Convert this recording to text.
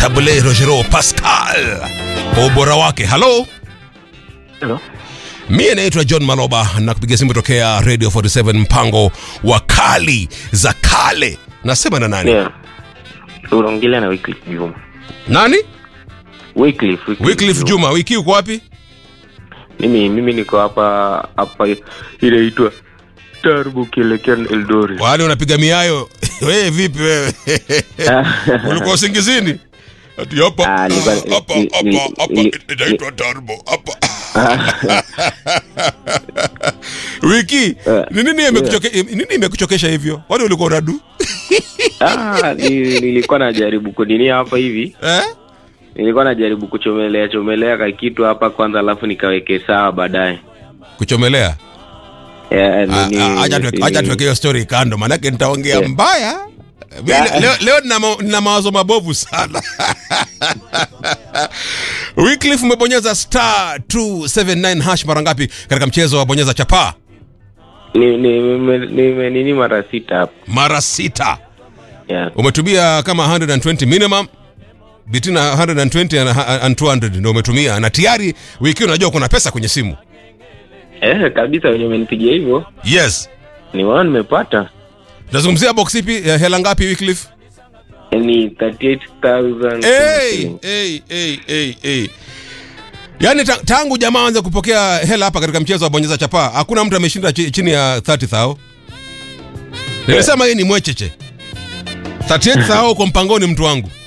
Tabule Rogero Pascal kwa ubora wake. Halo, Hello. mie naitwa John Maloba na kupiga simu tokea Radio 47 mpango wa kali za kale. Nasema na nani? Yeah. Unaongelea na Wycliffe Juma. Nani? Wycliffe, Wycliffe Wycliffe Juma. Wiki uko wapi? Mimi mimi niko hapa hapa ile inaitwa Tarbu kielekea Eldoret. Wale unapiga miayo wewe vipi wewe? Ulikuwa usingizini? Ati hapa Ah, nilikuwa- hapa ni- ni- hapa hapa ni- inaitwa Turbo hapa. Wiki, Eh, ni nini imekuchoke nini imekuchokesha hivyo? Wale ulikuwa unadu? Ah, ni- nilikuwa najaribu kunini hapa hivi. Eh? Nilikuwa najaribu kuchomelea chomelea ka kitu hapa kwanza alafu nikaweke sawa baadaye. Kuchomelea. Yeah, Ah, nini- ah, Acha tuweke- acha nini- tuweke hiyo story kando, maanake nitaongea Yeah. mbaya. Mimi Yeah. Leo, leo nina, ma, nina mawazo mabovu sana. Wycliffe umebonyeza star 279 hash mara ngapi katika mchezo wa bonyeza chapaa? ni- ni- nime- nime- nini mara sita hapa. Mara sita. Yeah. Umetumia kama 120 minimum between 120 and, and 200 ndio umetumia, na tayari wiki unajua kuna pesa kwenye simu. Eh, kabisa wenye umenipigia hivyo. Yes. Nimeona nimepata. Tunazungumzia box ipi? Ya hela ngapi Wycliffe? Ni 38,000. Hey, hey, hey, hey, hey. Yaani ta, tangu jamaa anze kupokea hela hapa katika mchezo wa bonyeza chapaa, hakuna mtu ameshinda chi, chini ya 30,000. Nilisema hii ni mwecheche. 38,000 kwa mpangoni mtu wangu.